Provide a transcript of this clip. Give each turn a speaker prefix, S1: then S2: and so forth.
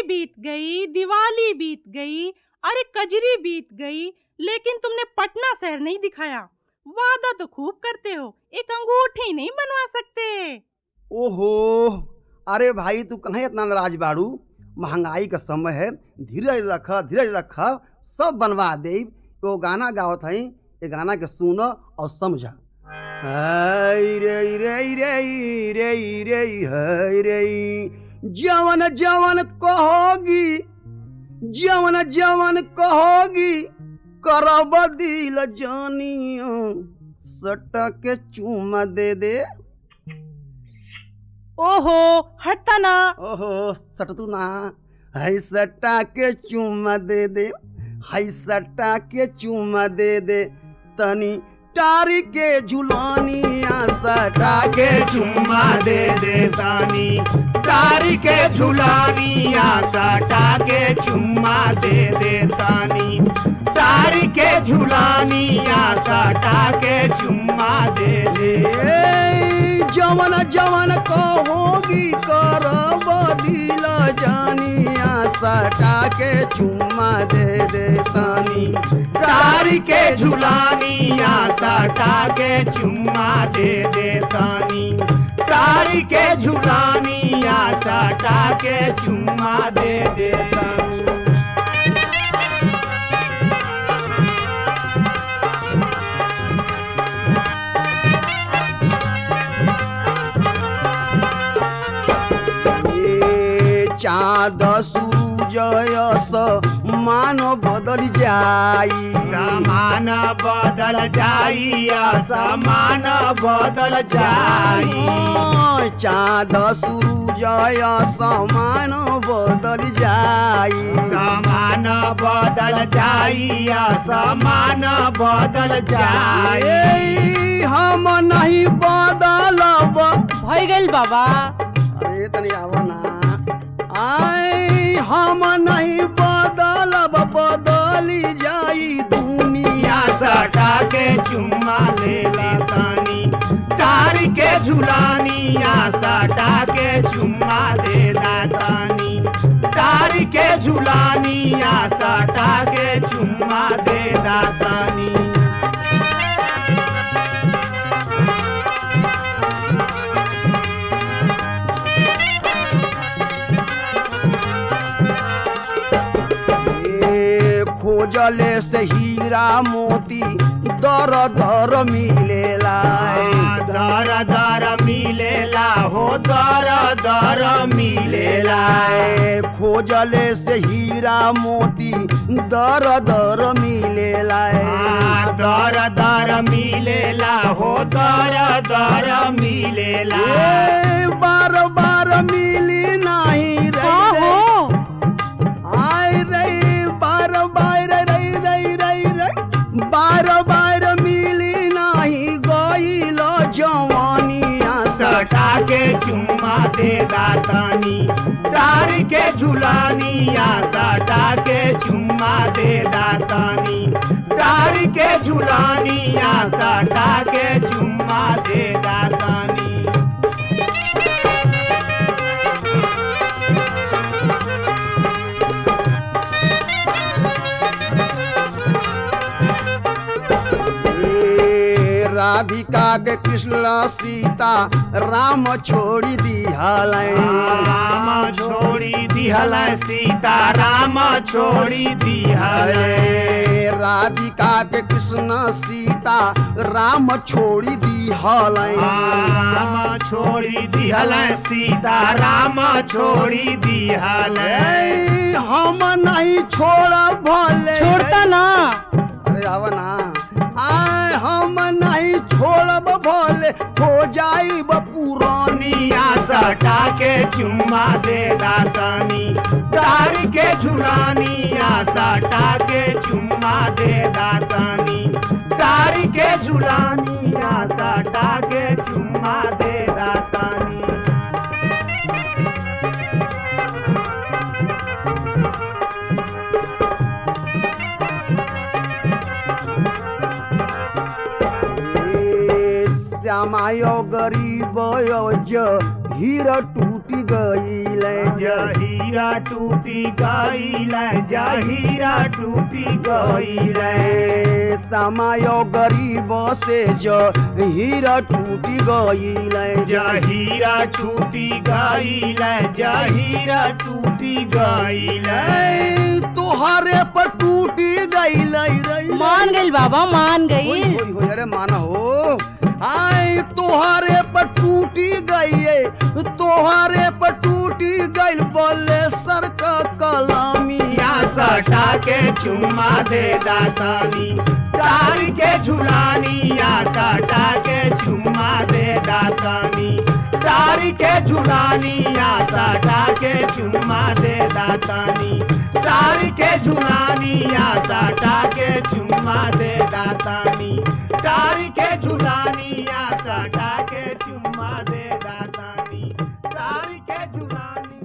S1: बीत गई दिवाली बीत गई अरे कजरी बीत गई लेकिन तुमने पटना शहर नहीं दिखाया वादा तो खूब करते हो एक अंगूठी नहीं बनवा सकते
S2: ओहो अरे भाई तू कन्हैया इतना नाराज बाड़ू महंगाई का समय है धीरज रख धीरज रख सब बनवा दे तो गाना गावत हई ये गाना के सुन और समझ हाय रे रे रे रे रे हाय रे जवन जवन कहोगी जवन जवन कहोगी करब दिल जानियो सटा के चूमा दे दे
S1: ओहो हटता ना
S2: ओहो सटतू ना हाय सट्टा के चुम्मा दे दे हाय सट्टा के चुम्मा दे दे तनी टारी के झुलानिया सटा के
S3: चुम्मा दे दे तानी तारी के झुलानिया सटा के चुम्मा दे दे तानी तारी के झुलानिया सटा के चुम्मा दे दे
S2: ए, जवन जवन कहोगी करब दिल जानिया सटा के चुम्मा दे दे तनी
S3: तारी के झुलानिया सटा के चुम्मा दे दे तानी तारी के झुलानिया सटा के चुम्मा दे दे तानी
S2: ए चाँद सूरजयस मान बदल जाई
S3: समान बदल जाई समान बदल जाई
S2: ओ, चाँद सूरजयस मान बदल जाई
S3: समान बदल जाई समान बदल जाई
S2: ए, हम नहीं बदलब
S1: भय गइल बाबा
S2: अरे तनी आवा ना आय हम नहीं बदलब बदली जाई दुनिया
S3: या सटा के चुम्मा ले तानी तारी के झुलानी या सटा के चुम्मा दे तानी तारी के झुलानी या सटा के चुम्मा दे तानी
S2: ए, खोजले से हीरा मोती दर दर मिलेला
S3: दर दर मिलेला हो दर दर मिलेला
S2: मिलेला ए, खोजले से हीरा मोती दर दर मिलेला
S3: आ, दर दर मिलेला हो दर दर मिलेला
S2: ए, बार बार मिली नहीं
S1: का
S2: रे
S1: हो
S2: आय रे बार बार रे रे रे रे बार बार मिली नहीं गईल जवानिया
S3: सटा के चुम्मा दे दातानी तार के झुलानिया सटा के चुम्मा दे दातानी तार के झुलानिया सटा के चुम्मा दे दातानी
S2: ए, राधिका के कृष्ण सीता राम छोड़ी दिहल
S3: राम छोड़ी दिहल सीता राम छोड़ी दिहल
S2: अरे राधिका के कृष्ण सीता राम छोड़ी दिहल
S3: राम छोड़ी दिहल सीता राम छोड़ी दिहल
S2: ए, हम नहीं छोड़ भले
S1: छोड़ता ना
S2: अरे आवा ना आय हम नहीं छोड़ब भले हो जाइब पुरानी
S3: दुनिया सटा के चुम्मा दे दातानी तार के झुलानिया सटा के चुम्मा दे दातानी तार के झुलानिया सटा के चुम्मा दे दातानी
S2: ए, श्यामायो गरीब ज हीर टूट टूटी गईल
S3: जहीरा टूटी गईल जहीरा टूटी गईल
S2: समय गरीब से जो हीरा टूटी गईल
S3: जहीरा टूटी गईल जहीरा टूटी गईल
S2: तोहरे पर टूटी गईल रे
S1: मान गई बाबा मान
S2: होई
S1: गई
S2: होई होई अरे माना हो आय तोहरे पर टूटी गई तोहरे पर टूटी गई बोले सर का कलामिया
S3: या सटा के चुम्मा दे दातानी तार के झुलानी या सटा के चुम्मा दे दातानी तार के झुलानी या सटा के चुम्मा दे दातानी तार के झुलानी या सटा के चुम्मा दे दातानी तार के झुलानी या सटा के चुम्मा दे दातानी तार के झुलानी